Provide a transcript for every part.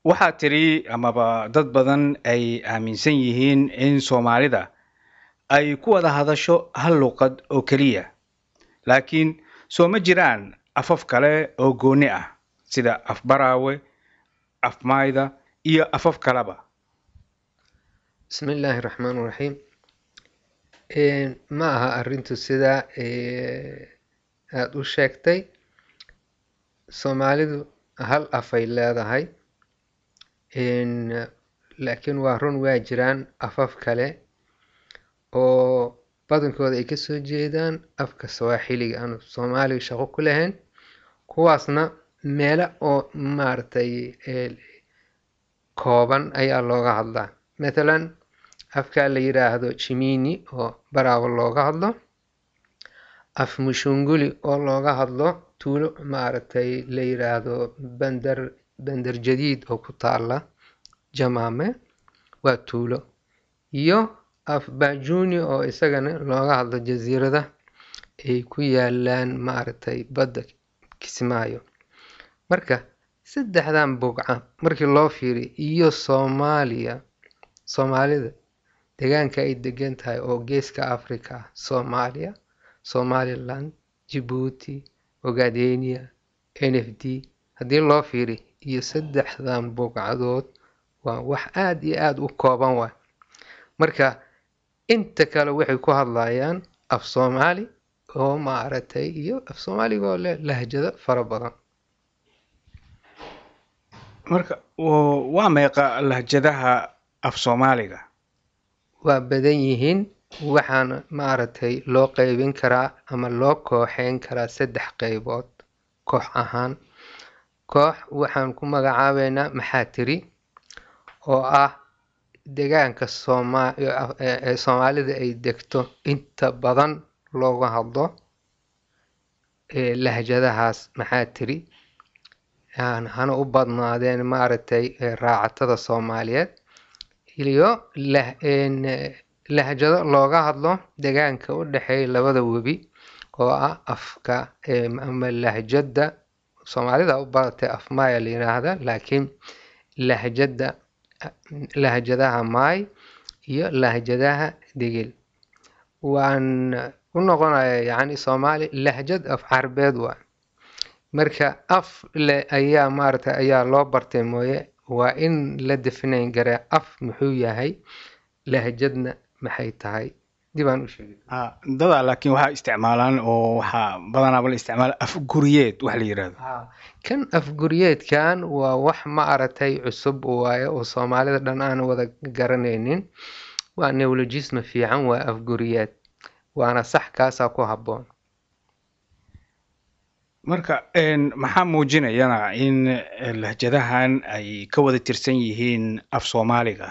waxaa tiri amaba dad badan ay aaminsan yihiin in soomaalida ay ku wada hadasho hal luqad oo keliya laakiin soo ma jiraan afaf kale oo gooni ah sida af baraawe af maayda iyo afaf kaleba bismi illaahi raxmaan raxiim ma aha arrintu sidaa aada u sheegtay soomaalidu hal afay leedahay laakiin waa run waa jiraan afaf kale oo badankooda ay kasoo jeedaan afka sawaaxiliga aanu soomaaliga shaqo ku lahayn kuwaasna meelo oo maaragtay kooban ayaa looga hadlaa mathalan afka la yiraahdo jimini oo baraawo looga hadlo af mushunguli oo looga hadlo tuulo maaragtay la yiraahdo bandar bandar jadiid oo ku taala jamaame waa tuulo iyo af bajuni oo isagana looga hadlo jasiirada ay ku yaalaan maaragtay badda kismaayo marka saddexdan bugca markii loo fiiriyo iyo soomaaliya soomaalida deegaanka ay degan tahay oo geeska africa ah soomaaliya somaliland jabuuti ogadenia n f d haddii loo fiiri iyo saddexdan bugcadood waa wax aada iyo aada u kooban waay marka inta kale waxay ku hadlayaan af soomaali oo maaragtay iyo af soomaaliga oo leh lahjado fara badan marka waa meeqa lahjadaha af soomaaliga waa badan yihiin waxaana maaragtay loo qeybin karaa ama loo kooxeyn karaa saddex qeybood koox ahaan koox waxaan ku magacaabeynaa maxaa tiri oo ah deegaanka sooma ee soomaalida ay degto inta badan looga hadlo lahjadahaas maxaa tiri hana u badnaadeen maaragtay raacatada soomaaliyeed iyo lahjado looga hadlo deegaanka u dhexeeya labada webi oo ah afka ama lahjada soomaalida u badatay af maaya la yiraahda laakiin lahjada lahjadaha maay iyo lahjadaha degel waan u noqonaya yacni soomaali lahjad af carbeed waa marka af le ayaa maaragtay ayaa loo bartay mooye waa in la definayn garaa af muxuu yahay lahjadna maxay tahay dibaan u sheegay dadaa laakiin waxaa isticmaalaan oo waxaa badanaaba la isticmaala af guriyeed wax la yirahdo kan afguryeedkan waa wax ma aragtay cusub waaye oo soomaalida dhan aan wada garanaynin waa neologisma fiican waa afguriyeed waana sax kaasaa ku habboon marka maxaa muujinayana in lahjadahan ay ka wada tirsan yihiin af soomaaliga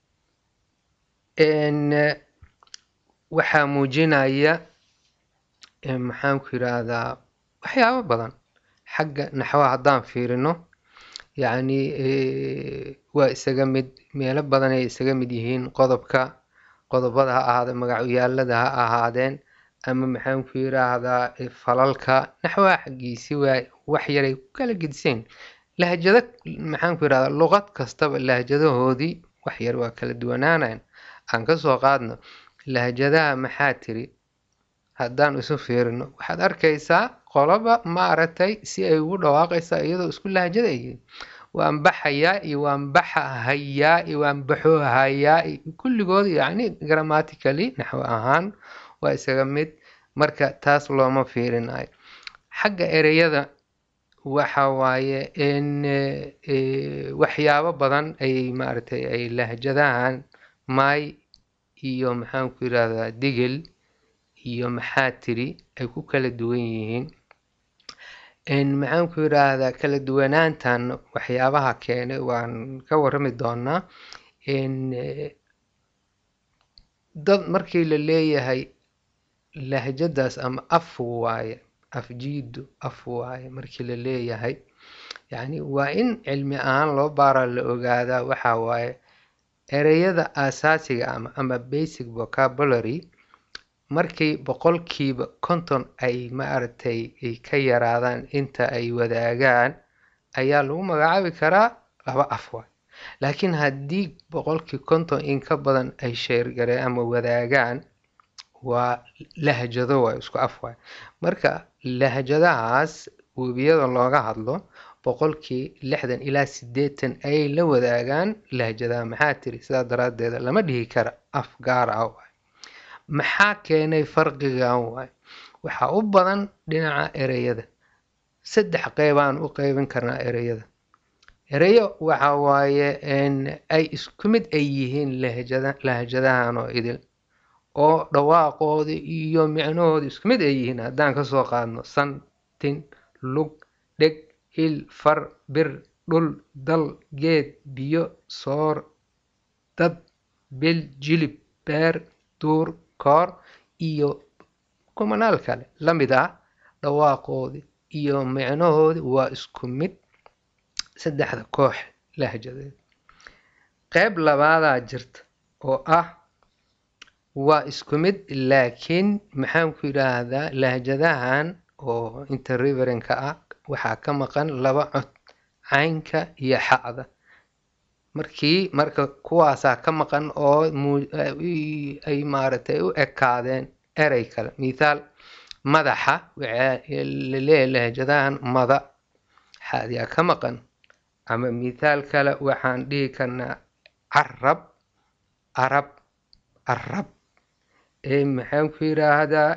waxaa muujinaya maxaan ku yiraahdaa waxyaabo badan xagga naxwaha haddaan fiirino yacni waa isaga mid meelo badan ay isaga mid yihiin qodobka qodobada ha ahaadeen magacyaalada ha ahaadeen ama maxaan ku yiraahdaa falalka naxwaha xaggiisi waa wax yaray ku kala gediseen lahjado maxaan ku yirahdaa luqad kastaba lahjadahoodii wax yar waa kala duwanaanayan aan kasoo qaadno lahjadaha maxaa tiri haddaan isu fiirino waxaad arkaysaa qoloba maaragtay si ay ugu dhawaaqaysaa iyadoo isku lahjada ay waan baxayaa iyo waan baxa hayaa iyo waan baxo hayaa kulligood yacni grammatically naxwo ahaan waa isaga mid marka taas looma fiirinayo xagga ereyada waxa waaye in waxyaabo badan ay maaragtay ay lahjadahan maay iyo maxaan ku yirahdaa digel iyo maxaa tiri ay ku kala duwan yihiin maxaan ku yiraahdaa kala duwanaantan waxyaabaha keenay waan ka warrami doonaa dad markii la leeyahay lahjadaas ama af waaye af jiidu af waaye markii la leeyahay yacni waa in cilmi ahaan loo baaraa la ogaadaa waxa waaye ereyada aasaasiga ama ama basic vocabulary markii boqolkiiba konton ay maaragtay ay ka yaraadaan inta ay wadaagaan ayaa lagu magacaabi karaa laba af waay laakiin haddii boqolkii konton in ka badan ay sheergareen ama wadaagaan waa lahjado waay isku af waay marka lahjadahaas webiyada looga hadlo boqolkii lixdan ilaa sideetan ayay la wadaagaan lahjadaha maxaa tiri sidaa daraaddeeda lama dhihi kara af gaar ah waay maxaa keenay farqigan waay waxaa u badan dhinaca ereyada saddex qeybaan u qeybin karnaa ereyada ereyo waxa waaye ay isku mid ay yihiin lahjada lahjadahan oo idil oo dhawaaqooda iyo micnahooda isku mid ay yihiin haddaan kasoo qaadno san tin lug dheg il far bir dhul dal geed biyo soor dad bil jilib beer duur koor iyo kumanaal kale la mid ah dhawaaqoodi iyo micnahoodi waa isku mid saddexda koox lahjadeed qeyb labaadaa jirta oo ah waa isku mid laakiin maxaan ku yidhaahdaa lahjadahan oo interriverenka ah waxaa ka maqan laba cod caynka iyo xa'da markii marka kuwaasaa ka maqan oo ay maaragtay u ekaadeen erey kale mithaal madaxa waxaa laleeyahay lahjadahan mada xaadiyaa ka maqan ama mithaal kale waxaan dhihi karnaa carab arab arab maxaan ku yidhaahdaa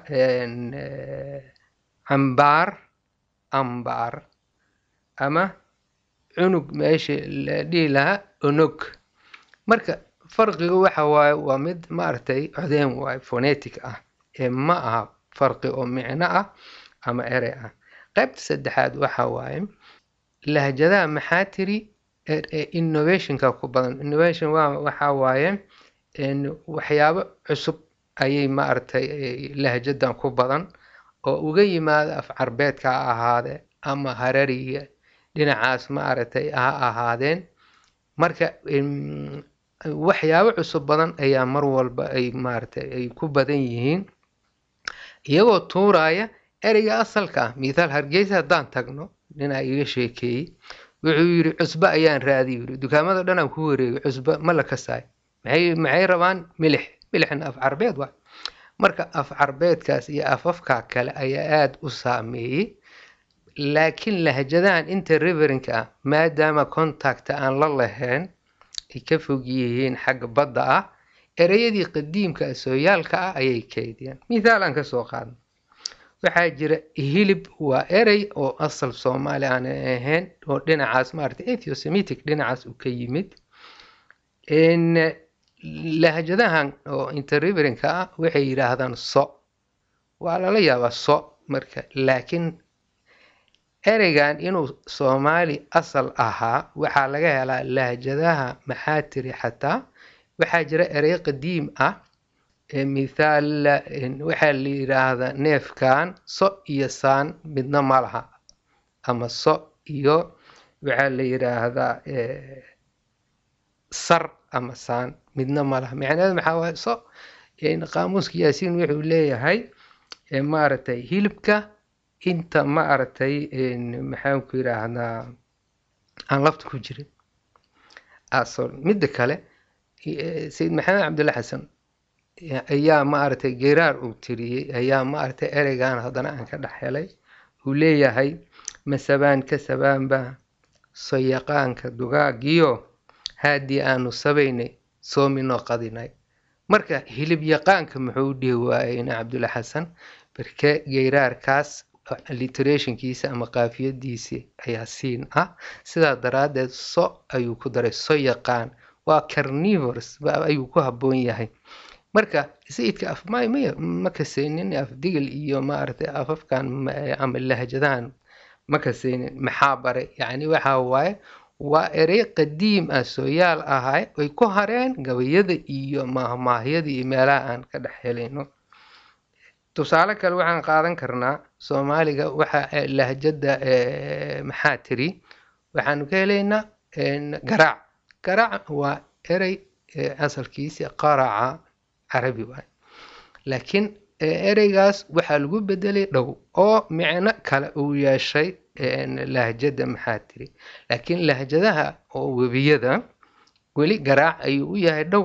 cambaar ambaar ama cunug meesha la dhihi lahaa onog marka farqiga waxa waaye waa mid maaragtay codeen waaye phonetic ah ee ma aha farqi oo micno ah ama erey ah qaybta saddexaad waxa waaye lahjadaha maxaa tiri innovationka ku badan innovation waa waxa waaye waxyaabo cusub ayay maaragtay lahjadan ku badan oo uga yimaada af carbeedka ha ahaade ama harariga dhinacaas maaragtay ha ahaadeen marka waxyaabo cusub badan ayaa mar walba ay maaragtay ay ku badan yihiin iyagoo tuuraya ereyga asalka ah mithaal hargeysa haddaan tagno ninaa iga sheekeeyey wuxuu yidhi cusbo ayaan raadiy yiri dukaamada dhan aan ku wareegay cusbo ma la kasaay maxay maxay rabaan milix milixna af carbeed waa marka af carbeedkaas iyo afafka kale ayaa aada u saameeyey laakiin lahjadahan inta riverinka ah maadaama contacta aan la lahayn ay ka fog yihiin xagga badda ah ereyadii qadiimka sooyaalka ah ayay keydiyaan mithaal aan kasoo qaadno waxaa jira hilib waa erey oo asal soomaali aan ahayn oo dhinacaas maarata ethosemitic dhinacaas uu ka yimid lahjadahan oo interriverinka ah waxay yidhaahdaan so waa lala yaabaa so marka laakiin ereygan inuu soomaali asal ahaa waxaa laga helaa lahjadaha maxaa tiri xataa waxaa jira erey qadiim ah mithaal waxaa la yidhaahdaa neefkan so iyo saan midna ma laha ama so iyo waxaa la yidhaahdaa sar ama saan midna ma laha macnaheedu maxaa waaye so qaamuuska yaasiin wuxuu leeyahay maaragtay hilibka inta maaragtay maxaan ku yidhaahdaa aan lafta ku jirin midda kale sayid maxamed cabdulla xasan ayaa maaragtay geeraar uu tiriyey ayaa maaragtay ereygan haddana aan ka dhex helay uu leeyahay masabaan ka sabaanba soyaqaanka dugaagiyo haadii aanu sabaynay soominoo qadinay marka hilib yaqaanka muxuu dhihi waayey ina cabdulla xasan barke geeraarkaas literationkiisa ama qaafiyadiisi ayaa siin ah sidaa daraaddeed so ayuu ku daray so yaqaan waa carnivores ayuu ku habboon yahay marka sayidka af may may ma kasaynin af digil iyo maaragtay afafkan ama lahjadahan ma kasaynin maxaa baray yacni waxa waaye waa erey qadiim ah sooyaal ahay ay ku hareen gabayada iyo maahmaahyada iyo meelaha aan ka dhex helayno tusaale kale waxaan qaadan karnaa soomaaliga waxa lahjada maxaa tiri waxaanu ka helaynaa garaac garaac waa erey asalkiisi qaraca carabi waay laakiin ereygaas waxaa lagu bedelay dhow oo micno kale uu yeeshay lahjada maxaa tiri laakiin lahjadaha oo webiyada weli garaac ayuu u yahay dhow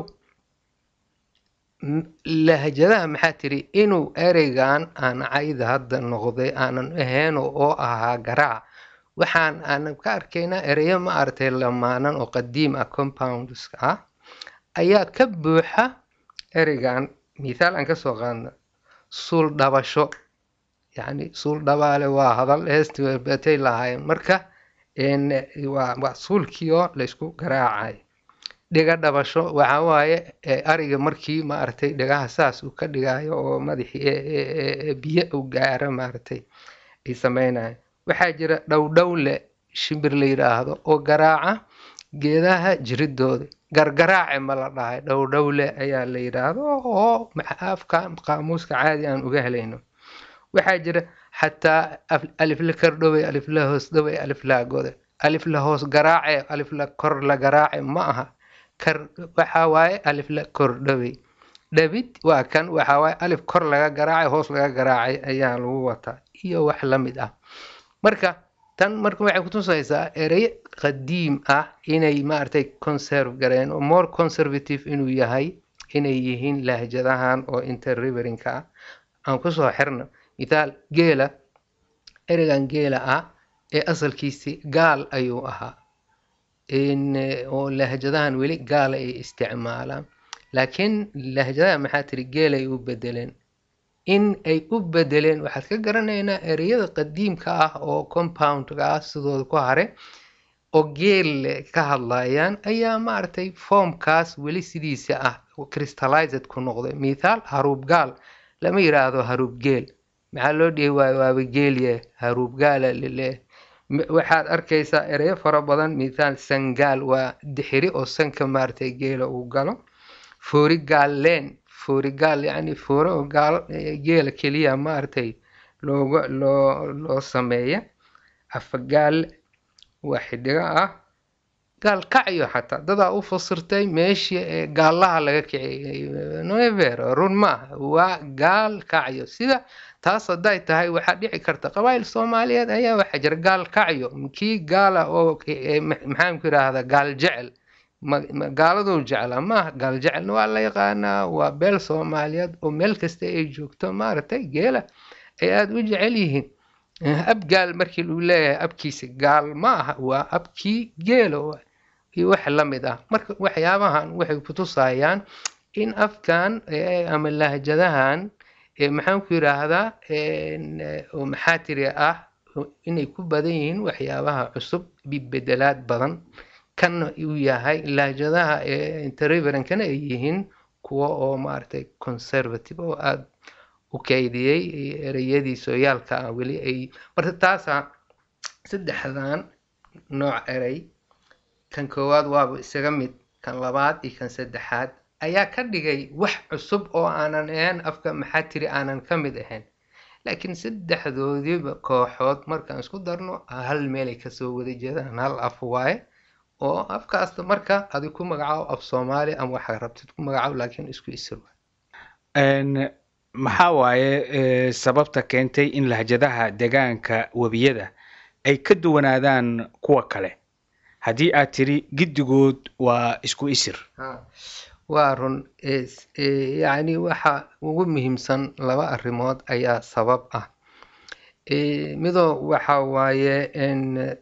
lahjadaha maxaa tiri inuu ereygan aan cayda hadda noqday aanan ahayn oo ahaa garaac waxaan aanan ka arkaynaa ereyo ma aragtay lamaanan oo qadiim ah compounds ah ayaa ka buuxa ereygan mithaal aan kasoo qaadna suul dhabasho yacni suul dhabaale waa hadal heesti batay lahaayeen marka waa suulkii oo laysku garaacay dhiga dhabasho waxa waaye ariga markii maaragtay dhigaha saas uu ka dhigayo oo madaxii biyo u gaaro maaragtay ay sameynayo waxaa jira dhowdhowle shimbir la yidhaahdo oo garaaca geedaha jiridooda gargaraace ma la dhahay dhowdhowle ayaa la yidhaahdo oo afka qaamuuska caadi aan uga helayno waxaa jira xataa alifla kordhowey alifla hoos dhowey alifla gode alifla hoos garaace alifla kor la garaace ma aha kar waxa waaye alifla kordhowey dhabid waa kan waxa waaye alif kor laga garaacay hoos laga garaacay ayaa lagu wataa iyo wax la mid ah marka tan marka waxay kutusaysaa erey qadiim ah inay maaragtay conserve gareen oo more conservative inuu yahay inay yihiin lahjadahan oo interriverinka ah aan kusoo xirno mithaal geela ereygan geela ah ee asalkiisi gaal ayuu ahaa oo lahjadahan weli gaala ay isticmaalaan laakiin lahjadaha maxaa tiri geelay u bedeleen in ay u bedeleen waxaad ka garanaynaa ereyada qadiimka ah oo compoundka ah sidooda ku hare oo geel ka hadlayaan ayaa maaragtay formkaas weli sidiisa ah crystallized ku noqday mithaal haruub gaal lama yiraahdo haruub geel maxaa loo dhihi waayo waaba geelye haruub gaala lile waxaad arkaysaa ereyo fara badan mithaal sangaal waa dixiri oo sanka maaragtay geela uu galo foori gaal leen foori gaal yacni foore oo gaal geela keliya maaragtay looga loo loo sameeya afagaal waa xidigo ah gaal kacyo xataa dadaa u fasirtay meeshii gaallaha laga kiciyay never run maaha waa gaal kacyo sida taas hadday tahay waxaa dhici karta qabaayil soomaaliyeed ayaa waxaa jira gaal kacyo kii gaala oo maxaanku yidhaahdaa gaal jecel gaaladuu jeclaa maaha gaal jecelna waa la yaqaanaa waa beel soomaaliyeed oo meel kasta ay joogto maaragtay geela ay aada u jecel yihiin ab gaal markii lagu leeyahay abkiisa gaal ma aha waa abkii geela iyo wax la mid ah marka waxyaabahan waxay kutusayaan in afkan ama lahjadahan maxaan ku yidhaahdaa oo maxaa tiri ah inay ku badan yihiin waxyaabaha cusub bibedelaad badan kana uu yahay lahjadaha interriverankana ay yihiin kuwa oo maaragtay conservative oo aada u kaydiyey ereyadii sooyaalka ah weli ay marka taasa saddexdan nooc erey kan koowaad waaba isaga mid kan labaad iyo kan saddexaad ayaa ka dhigay wax cusub oo aanan ahayn afka maxaa tiri aanan ka mid ahayn laakiin saddexdoodiiba kooxood markaan isku darno hal meelay kasoo wada jeedaan hal af waaye oo afkaasta marka adi ku magacaabo af soomaali ama waxaa rabtid ku magacaabo laakiin isku isir maxaa waaye sababta keentay in lahjadaha degaanka webiyada ay ka duwanaadaan kuwa kale haddii aad tiri giddigood waa isku isir waa run yacni waxa ugu muhiimsan laba arrimood ayaa sabab ah midoo waxa waaye in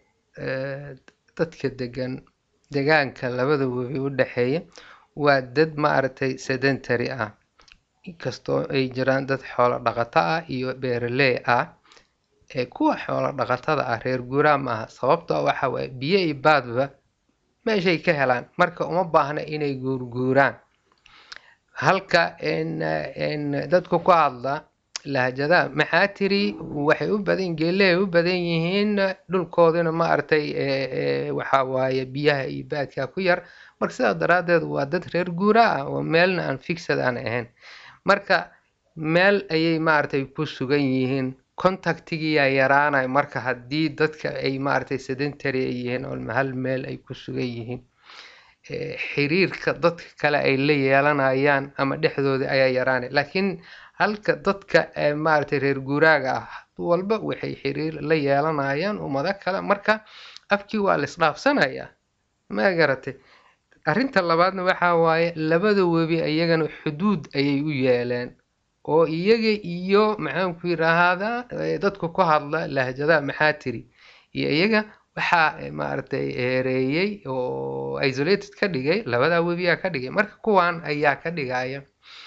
dadka degan degaanka labada webi u dhexeeya waa dad maaragtay sedentary ah inkastoo ay jiraan dad xoolo dhaqato ah iyo beeraley ah ee kuwa xoolo dhaqatada ah reer guuraa maaha sababtoo waxa waaye biyo iyo baadba meeshay ka helaan marka uma baahna inay guurguuraan halka dadku ku hadla lahjadaha maxaa tiri waxay u badan geelehay u badan yihiin dhulkoodina maaragtay waxa waaye biyaha iyo baadka ku yar marka sidaa daraaddeed waa dad reer guura ah oo meelna aan fixad aan ahayn marka meel ayay maaragtay ku sugan yihiin contactigiyaa yaraanay marka haddii dadka ay maaragtay sedentary ay yihiin oo hal meel ay ku sugan yihiin xiriirka dadka kale ay la yeelanayaan ama dhexdooda ayaa yaraanay laakiin halka dadka maaragtay reer guuraaga ah walba waxay xiriir la yeelanayaan ummado kale marka afkii waa la isdhaafsanayaa ma garatay arrinta labaadna waxaa waaye labada webi iyagana xuduud ayay u yeeleen oo iyaga iyo maxaanku yidhaahdaa dadka ku hadla lahjadaha maxaa tiri iyo iyaga waxaa maaragtay heereeyey oo isolated ka dhigay labadaa webiyaa ka dhigay marka kuwan ayaa ka dhigaya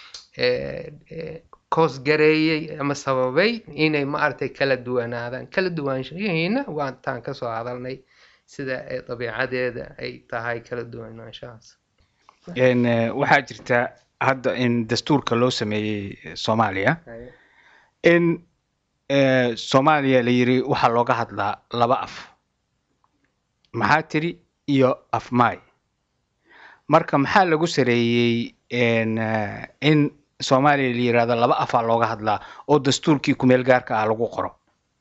koosgareeyey ama sababay inay maaragtay kala duwanaadaan kala duwaanshihiina waa taan kasoo hadalnay sida dabiicadeeda ay tahay kala duwanaanshahaas waxaa jirta hadda in dastuurka loo sameeyey soomaaliya in soomaaliya la yiri waxaa looga hadlaa laba af maxaa tiri iyo af maay marka maxaa lagu sareeyey in soomaaliya la yirahdo laba afaa looga hadlaa oo dastuurkii kumeel gaarka ah lagu qoro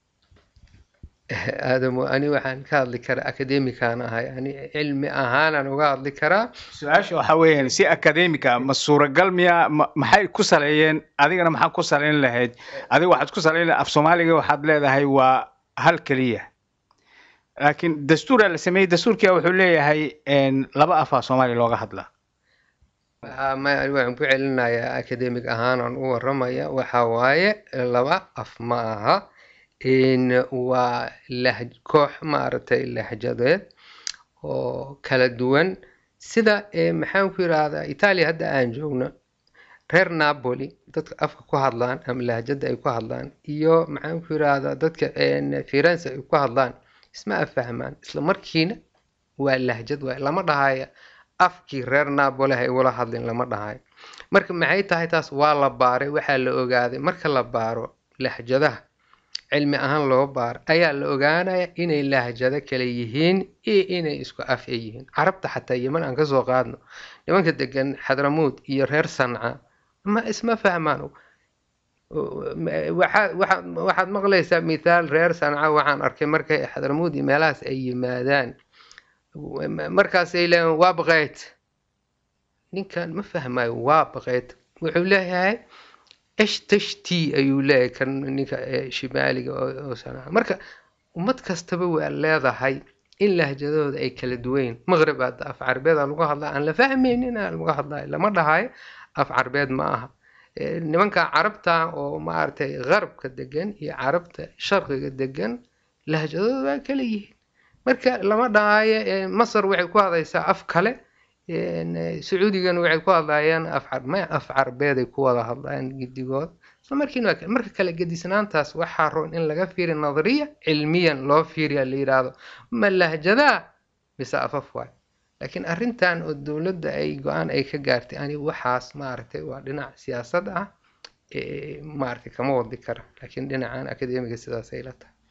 aadamo ani waxaan ka hadli karaa academican ahay ani cilmi ahaanaan uga hadli karaa su-aasha waxaa weeyaan si academica ma suuragal miya maxay ku saleeyeen adigana maxaa ku saleyn lahayd adiga waxaad ku saleyn af soomaaliga waxaad leedahay waa hal keliya laakiin dastuuraa la sameeyey dastuurkia wuxuu leeyahay laba afaa soomaaliya looga hadlaa waxaan ku celinayaa academic ahaanaan u waramaya waxa waaye laba af ma aha waa lah koox maaragtay lahjadeed oo kala duwan sida maxaan ku yidhaahdaa itaaliya hadda aan joogno reer napoli dadka afka ku hadlaan ama lahjada ay ku hadlaan iyo maxaan ku yidhaahdaa dadka firenze ay ku hadlaan isma afahmaan isla markiina waa lahjad waay lama dhahaya afkii reer napoli hay ula hadlin lama dhahayo marka maxay tahay taas waa la baaray waxaa la ogaaday marka la baaro lahjadaha cilmi ahaan loo baaro ayaa la ogaanaya inay lahjado kale yihiin iyo inay isku af ay yihiin carabta xataa yeman aan kasoo qaadno nimanka degan xadramuud iyo reer sanca ma isma fahmaan waxaad maqlaysaa mithaal reer sanca waxaan arkay markay xadramuud iyo meelahaas ay yimaadaan markaasay leeyiin waa baqeyt ninkan ma fahmayo waa baqeyt wuxuu leeyahay eshtashti ayuu leeyahay kan ninka shimaaliga oo sanaa marka ummad kastaba waa leedahay in lahjadooda ay kala duwayn maqrib hadda af carbeeda lagu hadlaa aan la fahmaynin aan lagu hadlayo lama dhahayo af carbeed ma aha nimanka carabta oo maaragtay qarabka degan iyo carabta sharqiga degan lahjadooda waa kala yihiin marka lama dhahayo masar waxay ku hadlaysaa af kale sacuudigana waxay ku hadlayaan af carbeeday ku wada hadlayaan gidigood isla markiina marka kale gedisnaantaas waxaa roon in laga fiiriya nadariya cilmiyan loo fiiriya la yidhaahdo ma lahjadaa mise afaf waay laakiin arrintan oo dowladda ay go-aan ay ka gaartay ani waxaas maaragtay waa dhinac siyaasad ah maaragtay kama wadi kara laakiin dhinacan akademiga sidaas ay la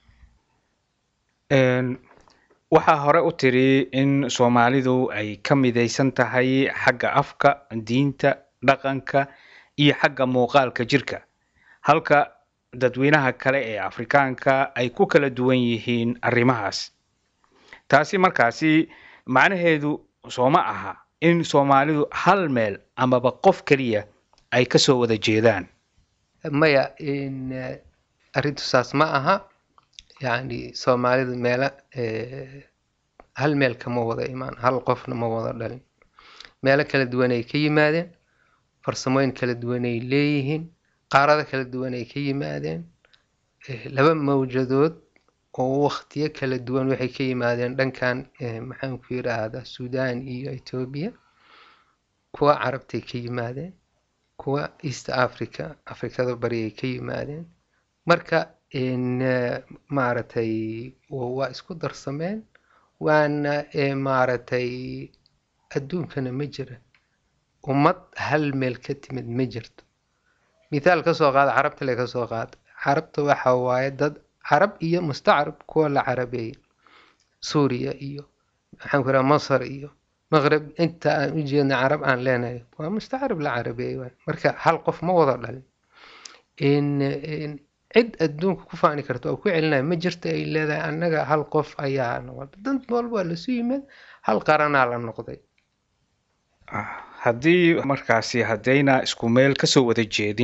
tahay waxaa hore u tiri in soomaalidu ay ka midaysan tahay xagga afka diinta dhaqanka iyo xagga muuqaalka jirka halka dadweynaha kale ee afrikaanka ay ku kala duwan yihiin arrimahaas taasi markaasi macnaheedu sooma aha in soomaalidu hal meel amaba qof keliya ay kasoo wada jeedaan maya arrintu saas ma aha yacni soomaalidu meela hal meel kama wada imaan hal qofna ma wada dhalin meelo kala duwanay ka yimaadeen farsamooyin kala duwanay leeyihiin qaarado kala duwanay ka yimaadeen laba mawjadood oo waktiyo kala duwan waxay ka yimaadeen dhankan maxaan ku yidhaahdaa sudan iyo etoobiya kuwa carabtay ka yimaadeen kuwa east africa afrikada bari ay ka yimaadeen marka maaragtay waa isku darsameen waana maaragtay adduunkana ma jira ummad hal meel ka timid ma jirto mithaal kasoo qaada carabta le kasoo qaada carabta waxa waaye dad carab iyo mustacarab kuwa la carabeeyey suuriya iyo maxaan ku raha masar iyo maqrib inta aan u jeedna carab aan leenahay waa mustacarab la carabeeyey waay marka hal qof ma wada dhalin cid adduunka ku faani karta oo ku celinaya ma jirto ay leedahay annaga hal qof ayaa noqda dad walba waa lasu yimid hal qaranaa la noqday haddii markaasi haddayna isku meel kasoo wada jeedin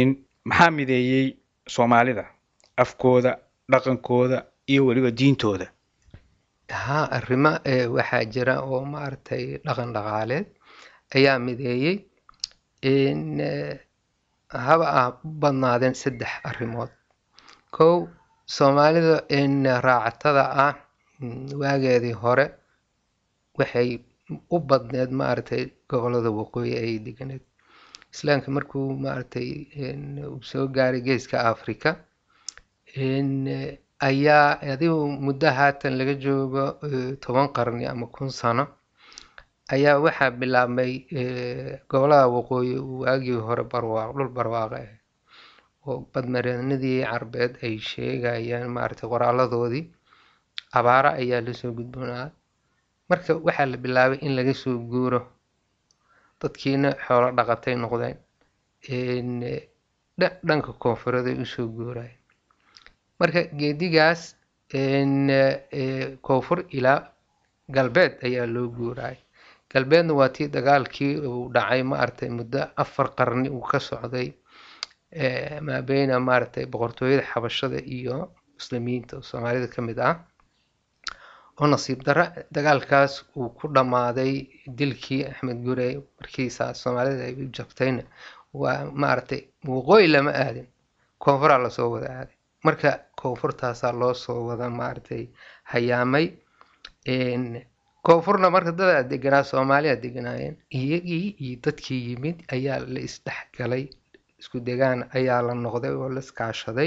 maxaa mideeyey soomaalida afkooda dhaqankooda iyo weliba diintooda haa arrimo ee waxaa jira oo maaragtay dhaqan dhaqaaleed ayaa mideeyey in eh, haba ah u badnaadeen saddex arrimood kow soomaalida in raacatada ah mm, waageedii hore waxay u badneed maaragtay gobolada waqooyi ay deganeed islaamka markuu maaragtay in uu soo gaaray geeska africa in eh, ayaa adigu muddo haatan laga joogo eh, toban qarni ama kun sano ayaa waxaa bilaabmay eh, gobolada waqooyi uu waagii hore barwaaq dhul barwaaqo ah oo badmareenadii carbeed ay sheegayaan maaragtay qoraaladoodii abaara ayaa lasoo gudboonaa marka waxaa la bilaabay in laga soo guuro dadkiina xoolo dhaqatay noqdeen in eh, dha- dhanka koonfureed ay usoo guurayeen marka geedigaas in eh, eh, koonfur ilaa galbeed ayaa loo guurayay galbeedna waa tii dagaalkii uu dhacay maaragtay muddo afar qarni uu ka socday eh, maabeyna maaragtay boqortooyada xabashada iyo muslimiinta oo soomaalida ka mid ah oo nasiib darro dagaalkaas uu ku dhammaaday dilkii axmed gurey markiisa soomaalida ay u jabtayna waa maaragtay waqooyi lama aadin koonfuraa lasoo wada aaday marka koonfurtaasaa loo soo wada maaragtay hayaamay n koonfurna marka dadaa deganaa soomaaliya deganaayeen iyagii iyo dadkii yimid ayaa la isdhexgalay isku degaan ayaa la noqday oo la iskaashaday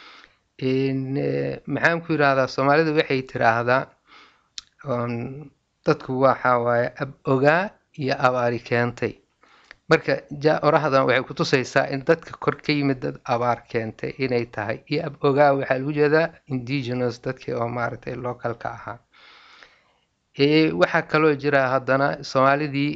n maxaan ku yidhaahdaa soomaalidu waxay tiraahdaa um, dadku waxa waaye ab ogaa iyo abaari keentay marka ja oraxdan waxay kutusaysaa in dadka kor ka yimid dad abaar keentay inay tahay iyo ab ogaa waxaa lagu jeedaa indigenous dadkii oo maaragtay localka ahaa Eh, waxaa kaloo jira haddana soomaalidii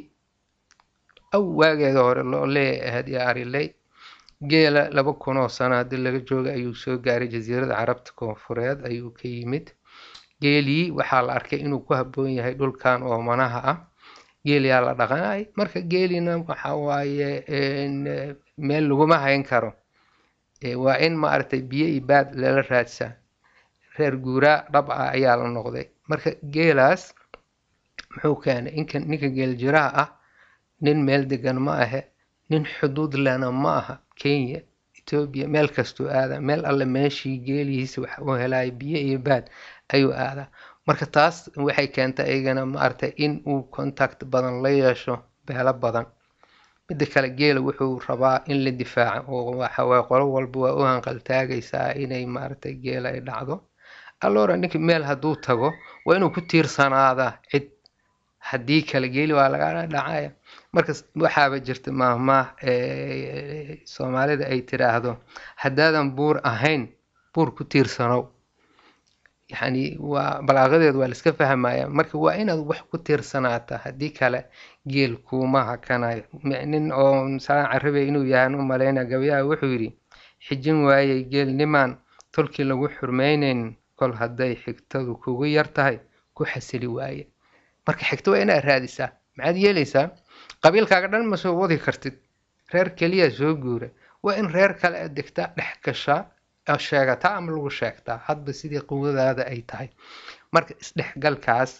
aw waageeda hore loo leeyahay ahayd iyo ariley geela laba kun oo sano haddii laga joogay ayuu soo gaaray jasiirada carabta koonfureed ayuu ka yimid geelii waxaa la arkay inuu ku habboon yahay dhulkan oomanaha ah geeliyaa la dhaqanay marka geelina waxa waaye n meel laguma hayn karo Eh, waa in maaragtay biyo iyo baad lala raadsaa reer guuraa dhab ah ayaa la noqday marka geelaas muxuu keenay inka ninka geel jiraha ah nin meel degan ma ahe nin xuduud lena ma aha kenya etoobiya meel kastuu aadaa meel alle meeshii geelihiisa wax u helaya biyo iyo baad ayuu aadaa marka taas waxay keentay iyagana maaragtay in uu contact badan la yeesho beelo badan midda kale geela wuxuu rabaa in la difaaco oo waxa waaye qolo walba waa u hanqaltaagaysaa inay maaragtay geela ay dhacdo allora ninka meel hadduu tago waa inuu ku tiirsanaadaa cid haddii kale geeli waa laga dhacaya marka s- waxaaba jirta maahmaah eh, soomaalida ay tiraahdo haddaadan buur ahayn buur ku tiirsanow yacni waa balaaqadeedu waa la iska fahmaya marka waa inaad wax ku tiirsanaata haddii kale geel kuuma hakanayo M- nin oo salaan carabey inuu yahaan u malaynaya gabayaha wuxuu yidhi xijin waayey geel nimaan tolkii lagu xurmaynayn kol hadday xigtadu kugu yar tahay ku xasili waaye marka xigto waa inaad raadisaa maxaad yeelaysaa qabiilkaaga dhan ma soo wadi kartid reer keliya soo guura waa in reer kale aad degtaa dhex gashaa oo sheegataa ama lagu sheegtaa hadba sidii quwadaada ay tahay marka isdhexgalkaas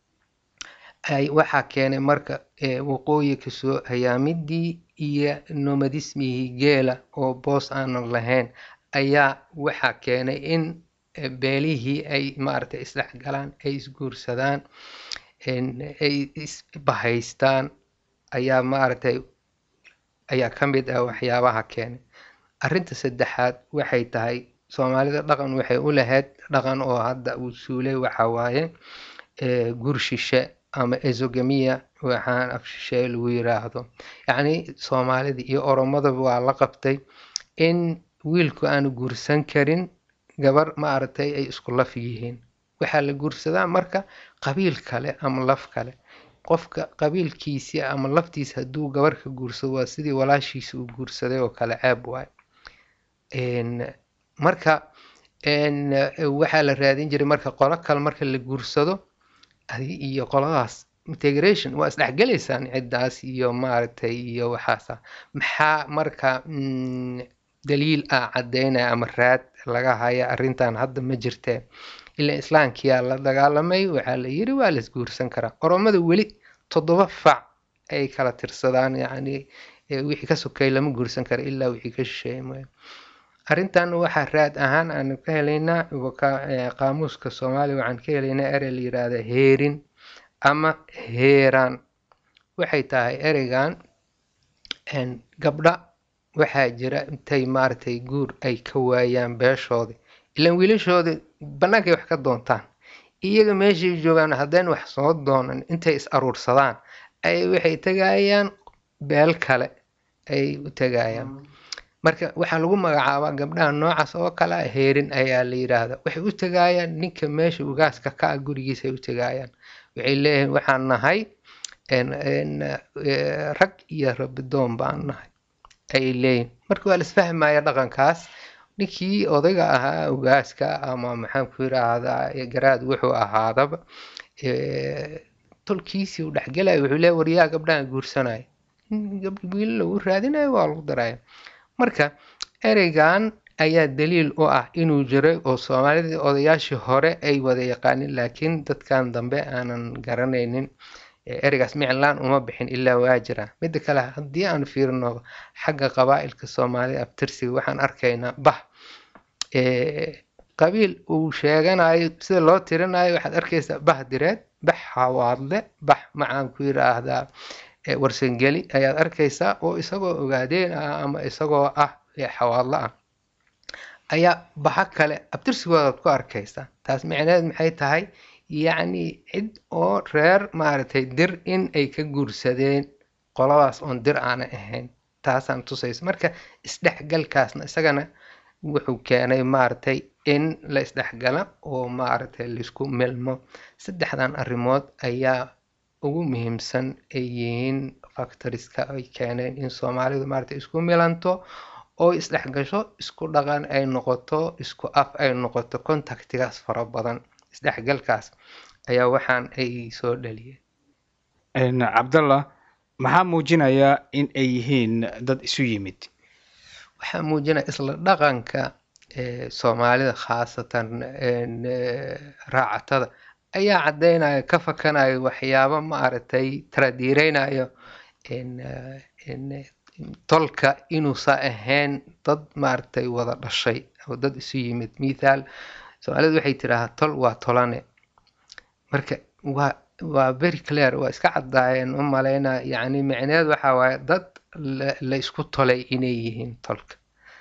ay waxaa keenay marka eh, waqooyi kasoo hayaamidii iyo nomadismigii geela oo boos aanan lahayn ayaa waxaa keenay in eh, beelihii ay maaragtay isdhexgalaan ay isguursadaan en, ay isbahaystaan ayaa maaragtay ayaa ka mid ah waxyaabaha keenay arrinta saddexaad waxay tahay soomaalida dhaqan waxay u lahayd dhaqan oo hadda uu suulay waxa waaye eh, gur shishe ama ezogamiya waxaan af shisheeye lagu yiraahdo yacni soomaalida iyo oromadaba waa la qabtay in wiilku aanu guursan karin gabar maaragtay ay isku laf yihiin waxaa la guursadaa marka qabiil kale ama laf kale qofka qabiilkiisii ama laftiisa hadduu gabar ka guursado waa sidii walaashiisa uu guursaday oo kale ceeb waaye En, marka en, waxaa la raadin jiray marka qolo kale marka la guursado adi iyo qoladaas integration waa isdhexgelaysaan ciddaas iyo maaragtay iyo waxaasa maxaa marka mm, daliil ah caddeynaya ama raad laga haya arrintan hadda ma jirtee ilaa islaamkiyaa la dagaalamay waxaa la yiri waa la isguursan karaa oromada weli toddoba fac ay kala tirsadaan yacni wixii ka sokay lama guursan karo ilaa wixii ka shisheeye mooye arrintan waxaa raad ahaan aan ka helaynaa qaamuuska soomaaliya waxaan ka helaynaa erey la yiraahda heerin ama heeraan waxay tahay ereygan gabdha waxaa jira intay maaragtay guur ay ka waayaan beeshoodii ilaan wiilashooda bannaankay wax ka doontaan iyaga meeshay joogaan haddayn wax soo doonan intay is aruursadaan ay waxay tegayaan beel kale ay u tegayaan marka waxaa lagu magacaabaa gabdhaha noocaas oo kale a heerin ayaa la yidhaahdaa waxay u tegayaan ninka meesha ugaaska ka ah gurigiisay u tegayaan waxay leeyihiin waxaan nahay rag iyo rabidoon baan nahay ayay leeyihin marka waa la isfahmaya dhaqankaas ninkii odayga ahaa ugaaska ama maxaan ku yiraahdaa garaad wuxuu ahaadaba tolkiisii u dhexgelaya wuxuu leeya waryaa gabdhahan guursanaya wiila lagu raadinayo waa lagu daraya marka ereygan ayaa daliil u ah inuu jiray oo soomaalidii odayaashii hore ay wada yaqaanin laakiin dadkan dambe aanan garanaynin ereygaas miclaan uma bixin ilaa waa jira midda kale haddii aan fiirino xagga qabaa'ilka soomaalida abtirsiga waxaan arkaynaa bah qabiil uu sheeganayo sida loo tirinayo waxaad arkaysaa bah direed bax hawaadle bax macaan ku yiraahdaa warsangeli ayaad arkaysaa oo isagoo ogaadeen ah ama isagoo ah xawaadlo ah ayaa baxa kale abtirsigoodaad ku arkaysaa taas micneed maxay tahay yacni cid oo reer maaragtay dir in ay ka guursadeen qoladaas oon dir aanay ahayn taasaan tusaysa marka isdhexgalkaasna isagana wuxuu keenay maaragtay in la isdhexgala oo maaragtay laisku milmo saddexdan arrimood ayaa ugu muhiimsan ay yihiin factoriska ay keeneen in soomaalidu maaragtay isku milanto oo isdhexgasho isku dhaqan ay noqoto isku af ay noqoto contactigaas fara badan isdhexgalkaas ayaa waxaan ay soo dhaliyeen cabdallah maxaa muujinaya in ay yihiin dad isu yimid waxaa muujinaya isla dhaqanka soomaalida khaasatan raacatada ayaa caddeynaya ka fakanayo waxyaabo maaragtay taradiireynayo tolka inuusa ahayn dad maaragtay wada dhashay oo dad isu yimid mithaal soomaalidu waxay tidhaahaa tol waa tolane marka waa waa very clear waa iska caddaayeen u malaynaa yacni micneed waxa waaye dad la isku tolay inay yihiin tolka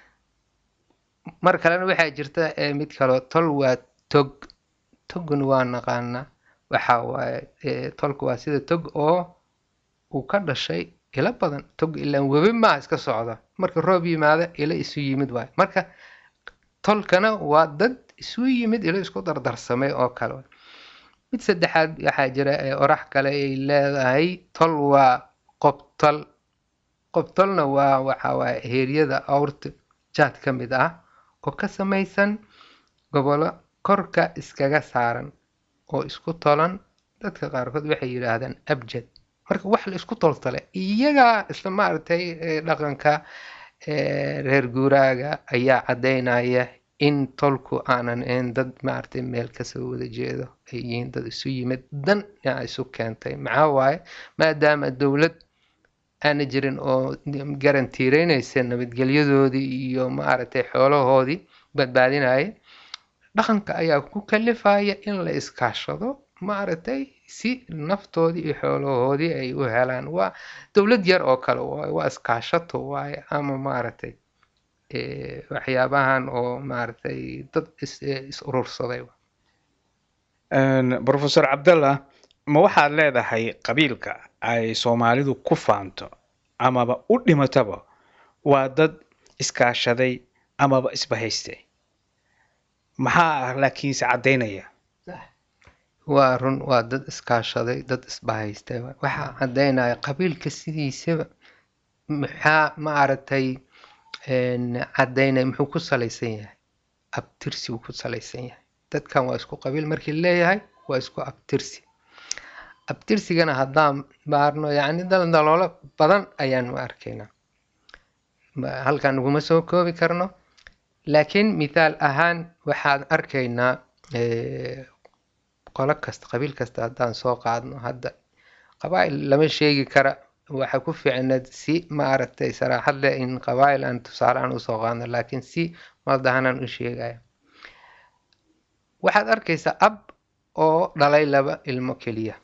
mar kalena waxaa jirta mid kaloo tol waa tog togna waa naqaanaa waxa waaye tolka waa sida tog oo uu ka dhashay ilo badan tog ilaan webi maa iska socda marka roob yimaada ilo isu yimid waaye marka tolkana waa dad isu yimid ilo isku dardarsamay oo kale mid saddexaad waxaa jira orax kale ay leedahay tol waa qobtol qobtolna waa waxa waaye heeryada awrta jaad ka mid ah oo ka samaysan gobolo korka iskaga saaran oo isku tolan dadka qaarkood waxay yidhaahdaan abjad marka wax la isku toltale iyagaa isla maaragtay dhaqanka reer guuraaga ayaa caddaynaya in tolku aanan ahayn dad maaragtay meel kasoo wada jeedo ay yihiin dad isu yimid dan yaa isu keentay maxaa waaye maadaama dowlad aana jirin oo garantiireynaysa nabadgelyadoodii iyo maaragtay xoolahoodii badbaadinaya dhaqanka ayaa ku kalifaya in la iskaashado maaragtay si naftoodii iyo xoolahoodii ay u helaan waa dowlad yar oo kale waaye waa iskaashato waaye ama maaragtay waxyaabahan oo maaragtay dad is urursaday professor cabdallah ma waxaad leedahay qabiilka ay soomaalidu ku faanto amaba u dhimataba waa dad iskaashaday amaba isbahaystay maxaa laakiinse caddaynaya waa run waa dad iskaashaday dad isbahaystay waxaa caddaynaya qabiilka sidiisaba maxaa maaragtay caddaynaya muxuu ku salaysan yahay abtirsi uu ku salaysan yahay dadkan waa isku qabiil markii leeyahay waa isku abtirsi abtirsigana haddaan baarno yacni daldaloolo badan ayaanu arkaynaa halkan naguma soo koobi karno laakiin mithaal ahaan waxaan arkaynaa qolo kasta qabiil kasta haddaan soo qaadno hadda qabaa'il lama sheegi kara waxa ku fiicneed si maaragtay saraaxad leh in qabaa'il aan tusaale aan usoo qaadno laakiin si maldahanaan u sheegaya waxaad arkaysaa ab oo dhalay laba ilmo keliya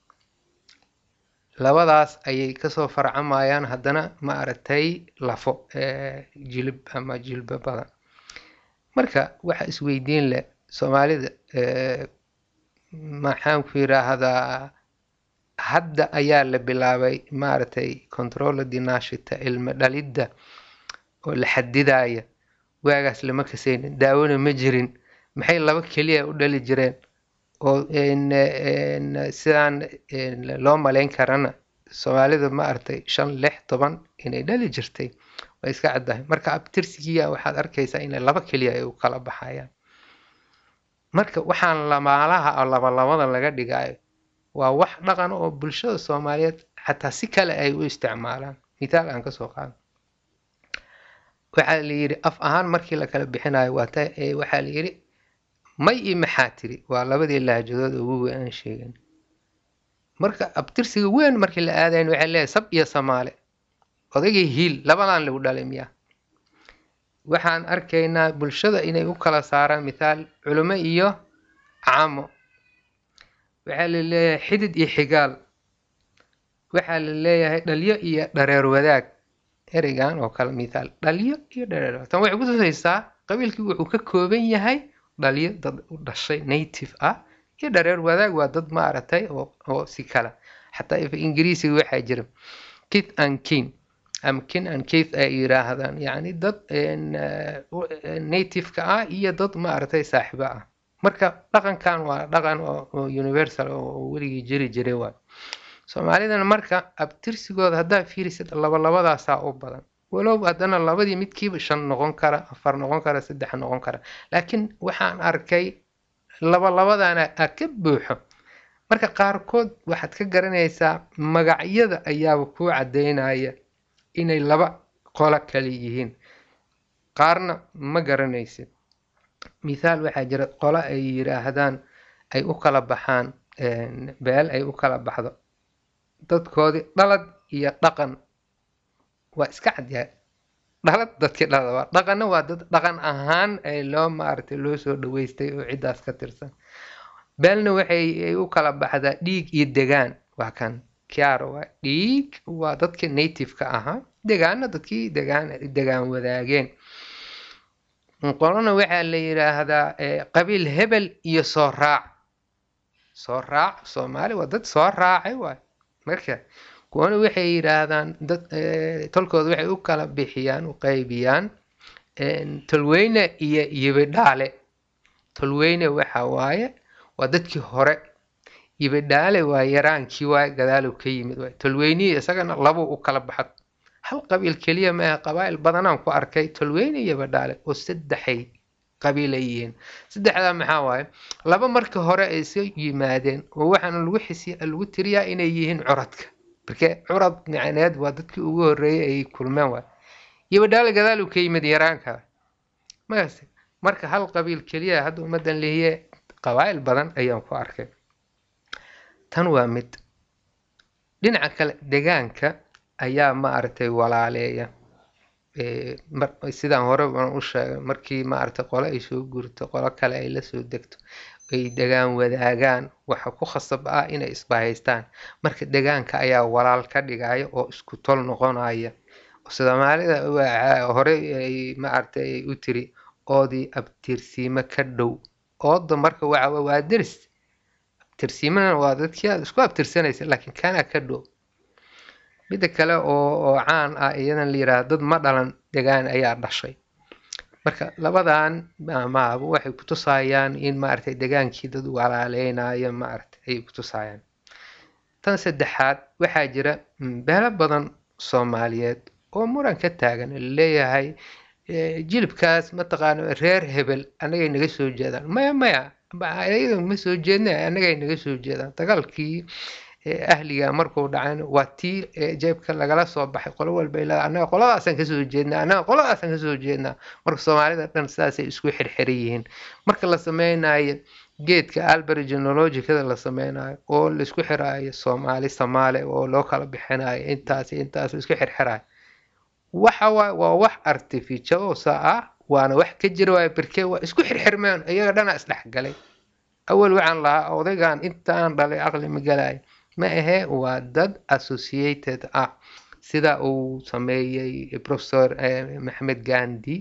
labadaas ayay kasoo farcamayaan haddana maaragtay lafo jilib ama jilbo badan marka waxa isweydiin leh soomaalida maxaan ku yiraahdaa hadda ayaa la bilaabay maaragtay controla dinashita ilmo dhalidda oo la xadidaya waagaas lama kasaynin daawona ma jirin maxay laba keliya u dhali jireen oo sidaan loo malayn karana soomaalida maaragtay shan lix toban inay dhali jirtay waa iska caddahay marka abtirsigiya waxaad arkaysaa inay laba keliya ay u kala baxayaan marka waxaan lamaalaha oo labalabada laga dhigayo waa wax dhaqan oo bulshada soomaaliyeed xataa si kale ay u isticmaalaan mithaal aan kasoo qaado waxaa la yidhi af ahaan markii la kala bixinayo waata waxaa la yidhi may iyo maxaa tiri waa labadii lahjadood ugu weyn aan sheegan marka abtirsiga weyn markii la aadayn waxay leeyahay sab iyo samaale odaygii hiil labadan lagu dhalay miya waxaan arkaynaa bulshada inay u kala saaraan mithaal culimo iyo caamo waxaa la leeyahay xidid iyo xigaal waxaa la leeyahay dhalyo iyo dhareer wadaag ereygan oo kale mithaal dhalyo iyo dhareer wadaag tan waxay ku tusaysaa qabiilkii wuxuu ka kooban yahay dhalyo dad u dhashay native ah iyo dhareer wadaag waa dad maaragtay oo oo si kala xataa if ingiriisiga waxaa jira kith and kin ama kin and kith ay yiraahdaan yacni dad native-ka ah iyo dad maaragtay saaxiibo ah marka dhaqankan waa dhaqan oo universal oo weligii jiri jiray waay soomaalidana marka abtirsigooda haddaa fiirisid labalabadaasaa u badan walow haddana labadii midkiiba shan noqon kara afar noqon kara saddex noqon kara laakiin waxaan arkay labalabadana a ka buuxo marka qaarkood waxaad ka garanaysaa magacyada ayaaba kuu caddaynaya inay laba qolo kale yihiin qaarna ma garanaysid mithaal waxaa jira qolo ay yiraahdaan ay u kala baxaan beel ay u kala baxdo dadkoodii dhalad iyo dhaqan waa iska cadyahay dhalad dadkii dhalada waa dhaqanna waa dad dhaqan ahaan ay loo maaragtay loo soo dhaweystay oo ciddaas ka tirsan beelna waxay ay u kala baxdaa dhiig iyo degaan waa kan kiaro waa dhiig waa dadkii native-ka ahaa degaanna dadkii degaan degaan wadaageen qolona waxaa la yiraahdaa qabiil hebel iyo soo raac soo raac soomaali waa dad soo raacay waay marka kuwana waxay yiraahdaan dad tolkooda waxay u kala bixiyaan u qaybiyaan tolweyne iyo yibidhaale tolweyne waxa waaye waa dadkii hore yibidhaale waa yaraankii waay gadaalow ka yimid waay tolweynihii isagana labuu u kala baxad hal qabiil keliya maaha qabaa'il badanaan ku arkay tolweyne iyo badhaale oo saddexay qabiil ay yihiin saddexdaa maxaa waaye laba marka hore ay soo yimaadeen oo waxaana lagu xisiya lagu tiriyaa inay yihiin curadka marke curad micneed waa dadkii ugu horreeyay ay kulmeen waay iyo badhaale gadaaluu ka yimid yaraanka markaas marka hal qabiil keliya hadda ummaddan lehiye qabaa'il badan ayaan ku arkay tan waa mid dhinaca kale degaanka ayaa maaragtay walaaleeya sidaan hore baan u sheegay markii maaragtay qole ay soo gurto qolo kale ay lasoo degto ay degaan wadaagaan waxa ku khasab ah inay isbahaystaan marka degaanka ayaa walaal ka dhigaya oo isku tol noqonaya soomaalida hore ay maaragtay ay u tiri oodii abtirsiimo ka dhow ooda marka waxa waa deris abtirsiimana waa dadkii aad isku abtirsanaysa laakiin kana ka dhow midda kale oo oo caan ah iyadan la yiraahdo dad ma dhalan degaan ayaa dhashay marka labadan maaba waxay kutusayaan in maaragtay degaankii dad walaaleynayo maaragtay ayay kutusayaan tan saddexaad waxaa jira beelo badan soomaaliyeed oo muran ka taagan laleeyahay jilibkaas mataqaana reer hebel annagay naga soo jeedaan maya maya ayaga ma soo jeedna annagay naga soo jeedaan dagaalkii ahliga markuu dhacayna waa tii jeebka lagala soo baxay qolo walba ilaa annaga qoladaasaan kasoo jeednaa annaga qoladaasaan kasoo jeednaa marka soomaalida dhan sidaasay isku xirxiran yihiin marka la sameynayo geedka alber genealogicada la sameynayo oo laisku xiraayo soomaali soomaali oo loo kala bixinayo intaas intaas isku xirxirayo waxa waay waa wax artificialosa ah waana wax ka jira waay berke waa isku xirxirmeen iyaga dhana isdhexgalay awal waxaan lahaa odaygan intaan dhalay aqli ma galayo ma ahee waa dad associated ah sida uu sameeyey professor maxamed gandi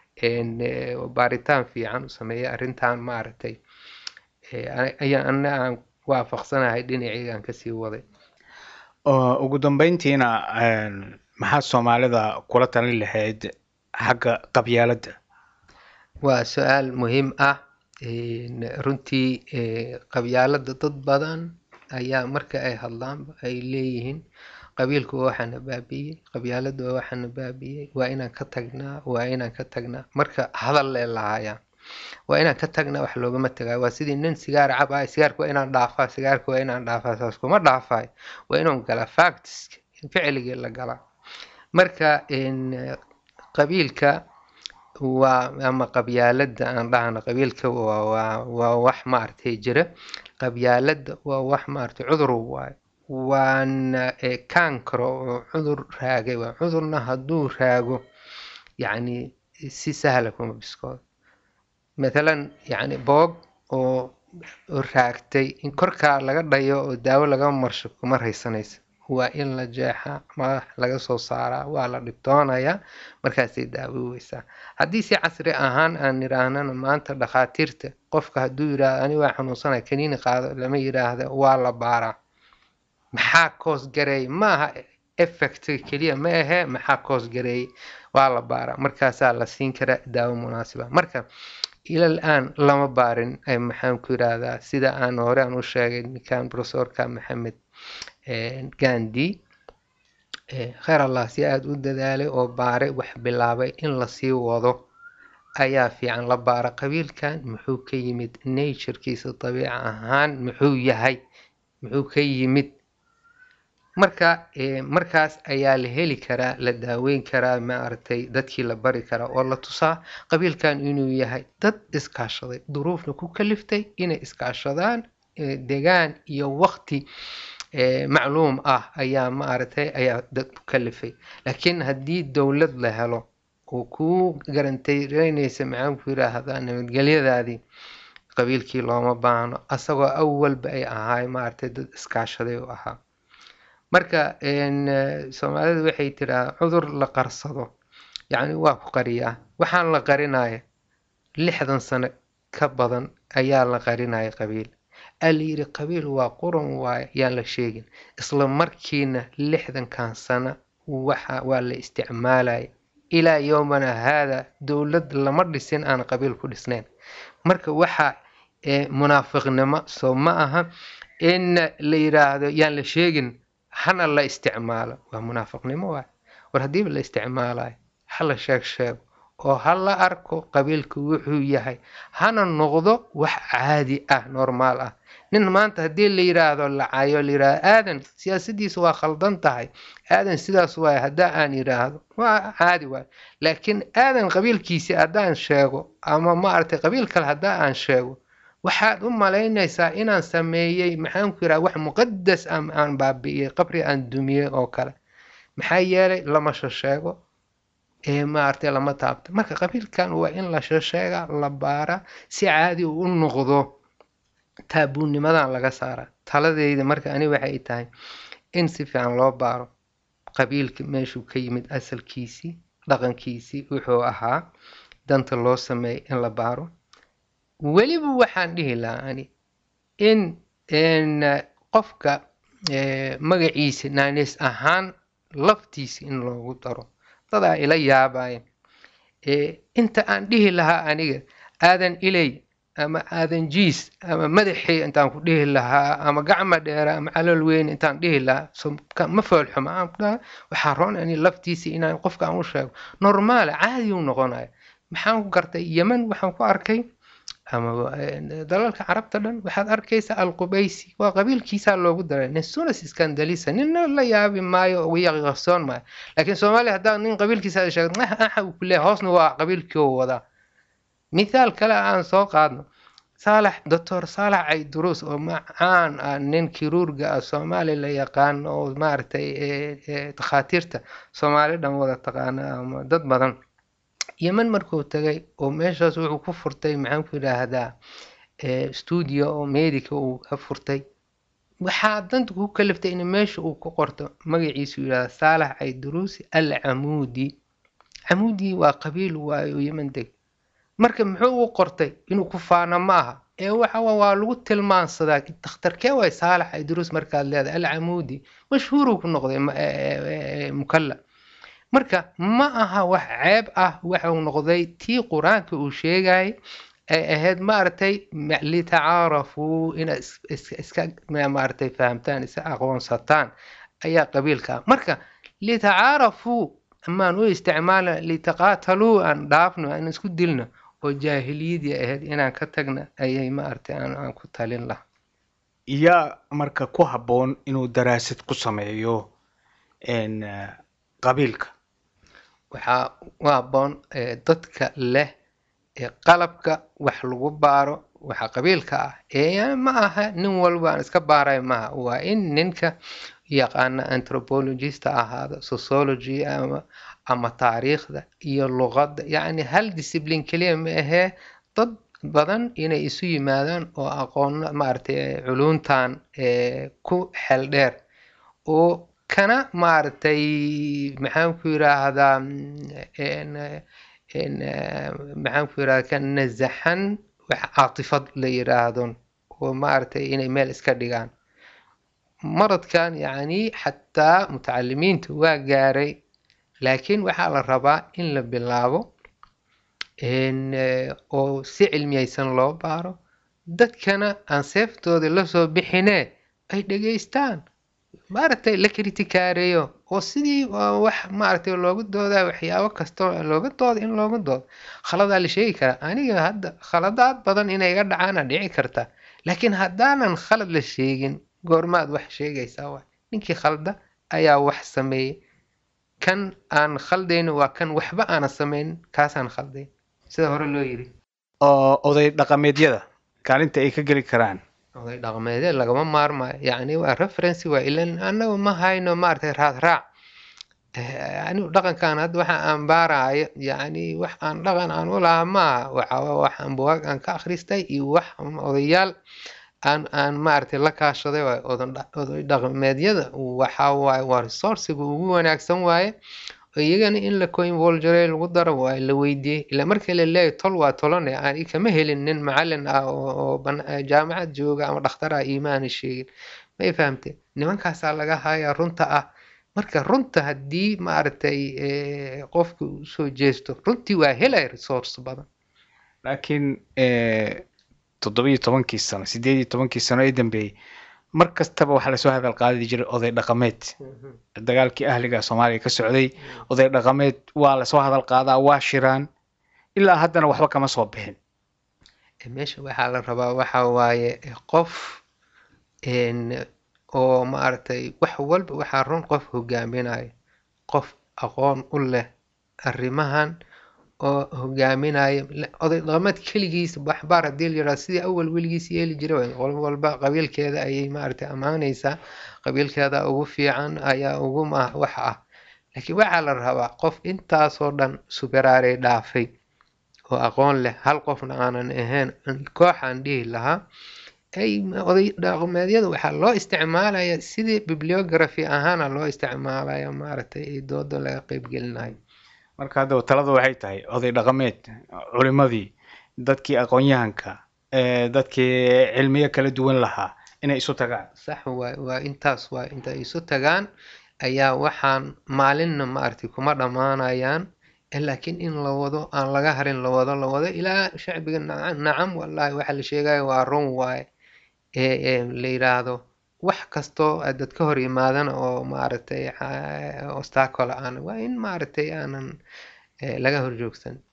baaritaan fiican u sameeyey arrintan maaragtay ayaa ana aan waafaqsanahay dhinaceygaan kasii waday ugu dambeyntiina maxaad soomaalida kula talin lahayd xagga qabyaaladda waa su-aal muhiim ah runtii qabyaaladda dad badan ayaa marka ay hadlaanba ay leeyihiin qabiilku waa waxaana baabi'iyey qabyaaladdu waa waxaana baabi'iyey waa inaan ka tagnaa waa inaan ka tagnaa marka hadal lee lahayaa waa inaan ka tagnaa wax loogama tagayo waa sidii nin sigaar cab ah sigaarka waa inaan dhaafaa sigaarka waa inaan dhaafaa saas kuma dhaafayo waa inuu galaa factiska ficligii la galaa marka qabiilka waa ama qabyaaladda aan dhahno qabiilka waa waa wax maaragtay jira qabyaaladda waa wax maaragtay cudur waayo waana kaankaro oo cudur raagay waa cudurna hadduu raago yacni si sahla kuma biskoodo mathalan yacni boog oo raagtay in korkaa laga dhayo oo daawo laga marsho kuma raysanaysa waa in la jeexaa madax laga soo saaraa waa la dhibtoonayaa markaasay daawoweysaa haddii si casri ahaan aan idhaahnana maanta dhakhaatiirta qofka hadduu yidhaahdo ani waa xanuunsanaya kaniini qaado lama yidhaahda waa la baaraa maxaa koos gareeyay ma aha effectka keliya ma ahee maxaa koos gareeyay waa la baaraa markaasaa la siin karaa daawo munaasiba marka ilal aan lama baarin maxaan ku yidhaahdaa sida aan hore aan u sheegay ninkan professorka maxamed gandi kheer allah si aada u dadaalay oo baaray wax bilaabay in lasii wado ayaa fiican la baara qabiilkan muxuu ka yimid naturekiisa dabiica ahaan muxuu yahay muxuu ka yimid marka markaas ayaa la heli karaa la daaweyn karaa maaragtay dadkii la bari karaa oo la tusaa qabiilkan inuu yahay dad iskaashaday duruufna ku kaliftay inay iskaashadaan degaan iyo waqti macluum ah ayaa maaragtay ayaa dad ku kalifay laakiin haddii dowlad la helo oo kuu garantaynaysa maxaan ku yiraahdaa nabadgelyadaadii qabiilkii looma baahno asagoo awalba ay ahaay maaragtay dad iskaashaday u ahaa marka soomaalidu waxay tiraa cudur la qarsado yacni waa ku qariyaa waxaan la qarinaya lixdan sano ka badan ayaa la qarinaya qabiil aa la yidhi qabiil waa quran waaye yaan la sheegin isla markiina lixdankan sano waxa waa la isticmaalaya ilaa yowmana haada dowlad lama dhisin aan qabiil ku dhisnayn marka waxa munaafiqnimo soo ma aha in la yidhaahdo yaan la sheegin hana la isticmaalo waa munaafiqnimo waay war haddiiba la isticmaalayo ha la sheeg sheego oo ha la arko qabiilku wuxuu yahay hana noqdo wax caadi ah normaal ah nin maanta haddii la yiraahdo lacayo la yirahdo aadan siyaasadiisa waa khaldan tahay aadan sidaas waay haddaa aan yiraahdo waa caadi waay laakiin aadan qabiilkiisi haddaan sheego ama maaragtay qabiil kale haddaa aan sheego waxaad u malaynaysaa inaan sameeyey maxaan ku yiraha wax muqadas ah aan baabi'iyey qabri aan dumiyey oo kale maxaa yeelay lama shasheego ee maaragtay lama taabto marka qabiilkan waa in la shasheega la baara si caadi u noqdo taabuunimadan laga saara taladeyda marka ani waxay tahay in si fiican loo baaro qabiilka meeshuu ka yimid asalkiisii dhaqankiisii wuxuu ahaa danta loo sameeyay in la baaro weliba waxaan dhihi lahaa ani in qofka magaciisa naaneys ahaan laftiisa in loogu daro dadaa ila yaabaya inta aan dhihi lahaa aniga aadan ilay ama aadan jiis ama madaxii intaan ku dhihi lahaa ama gacma dheera ama calol weyn intaan dhihi lahaa ma foolxuma waxaa roon ani laftiisa inaan qofka aan u sheego normaala caadi u noqonaya maxaan ku gartay yemen waxaan ku arkay amaba dalalka carabta dhan waxaad arkaysa alqubaysi waa qabiilkiisaa loogu daray nesunas scandalisa nina la yaabi maayo wiya qarsoon maayo laakiin soomaaliya haddaad nin qabiilkiisa aad sheegto axa uu kuleeyahay hoosna waa qabiilkii oo wadaa mithaal kale aan soo qaadno saalax doctor saalax cayduruus oo macaan ah nin kiruurga ah soomaali la yaqaan oo maaragtay takhaatiirta soomaali dhan wada taqaana ama dad badan yemen markuu tagay oo meeshaas wuxuu ku furtay maxaan ku yidhaahdaa stuudio oo medica uu ka furtay waxaa danta ku kaliftay in meesha uu ku qorto magaciisu yidhahda saalax cayduruusi al camuudi camuudi waa qabiil waayo yemen deg marka muxuu u qortay inuu ku faano ma aha ee waxa waa lagu tilmaansadaa dakhtarkee waay saalax cayduruus markaad leedahay al camuudi mashhuuruu ku noqday mukalla marka ma aha wax ceeb ah waxau noqday tii qur-aanka uu sheegayay ay ahayd maaragtay litacaarafuu inaad iska maaragtay fahamtaan iska aqoonsataan ayaa qabiilka ah marka litacaarafuu amaan u isticmaalna litaqaataluu aan dhaafno aan isku dilno oo jaahiliyadii ahayd inaan ka tagna ayay maaragtay aan ku talin laha yaa marka ku habboon inuu daraasad ku sameeyo qabiilka waxaa u habboon dadka leh qalabka wax lagu baaro waxa qabiilka ah ee ma aha nin walba aan iska baaray maaha waa in ninka yaqaana anthropologista ahaado sociology ama ama taariikhda iyo luqadda yacni hal discipline keliya ma ahee dad badan inay isu yimaadaan oo aqoon maaragtay culuntan ku xeel dheer oo kana maaragtay maxaan ku yiraahdaa maxaan ku yirahdaa ka nasaxan wax caatifad la yiraahdo oo maaragtay inay meel iska dhigaan maradkan yacni xataa mutacalimiinta waa gaaray laakiin waxaa la rabaa in la bilaabo oo si cilmiyaysan loo baaro dadkana aan seeftooda lasoo bixinee ay dhegaystaan maaragtay la kritikaareeyo oo sidii wax maaragtay looga doodaa waxyaabo kastoo looga dooda in looga doodo khaladaa la sheegi karaa aniga hadda khaladaad badan inay iga dhacaana dhici karta laakiin haddaanan khalad la sheegin goormaad wax sheegaysaa waay ninkii khalda ayaa wax sameeyey kan aan khaldayno waa kan waxba aanan samaynin kaasaan khaldayn sida hore loo yiri oo oday dhaqameedyada kaalinta ay ka geli karaan oday dhaqameedee lagama maarmayo yacni waa referency waa ilan annagu ma hayno maaragtay raad raac anigu dhaqankan hadda waxa aan baarayo yacni wax aan dhaqan aan u lahaa maaha waxa wax aan bugaag aan ka akhristay iyo wax odayaal aan aan maaragtay la kaashaday waay oday dhaqameedyada waxa waaye waa resourciga ugu wanaagsan waaye iyagana in la coinvolgeray lagu daro waa la weydiiyey ilaa markii la leeyahay tol waa tolane aan kama helin nin macalin ah oo jaamacad jooga ama dhakhtar ah iimaana sheegin may fahamteen nimankaasaa laga hayaa runta ah marka runta haddii maaragtay qofka usoo jeesto runtii waa helaya resource badan laakiin toddobiyo tobankii sano sideed iyo tobankii sano ee dambeeyey mar kastaba waxaa lasoo hadal qaadi jiray oday dhaqameed dagaalkii ahliga soomaaliya ka socday oday dhaqameed waa lasoo hadal qaadaa waa shiraan ilaa haddana waxba kama soo bixin meesha waxaa la rabaa waxa waaye qof oo maaragtay wax walba waxaa run qof hogaaminayo qof aqoon u leh arrimahan oo hogaaminayo oday dhaqameed keligiis waxbaar haddii la yidhahdo sidii awal weligiis yeeli jiray qol walba qabiilkeeda ayay maaragtay ammaanaysaa qabiilkeeda ugu fiican ayaa ugu wax ah laakiin waxaa la rabaa qof intaasoo dhan sugaraaray dhaafay oo aqoon leh hal qofna aanan ahayn kooxaan dhihi lahaa ay oday dhaqameedyada waxaa loo isticmaalaya sidii bibliography ahaana loo isticmaalaya maaragtay ay dooda laga qeybgelinayo marka haddaba taladu waxay tahay oday dhaqameed culimadii dadkii aqoon-yahanka dadkii cilmiyo kala duwan lahaa inay isu tagaan sax waay waa intaas waay intay isu tagaan ayaa waxaan maalinna maaragtay kuma dhammaanayaan laakiin in la wado aan laga harin la wado la wado ilaa shacbiga nacam wallahi waxa la sheegaya waa run waaye ee la yidhaahdo wax kastoo dad ka hor yimaadana oo maaragtay obstacle aan waa in maaragtay aanan laga horjoogsan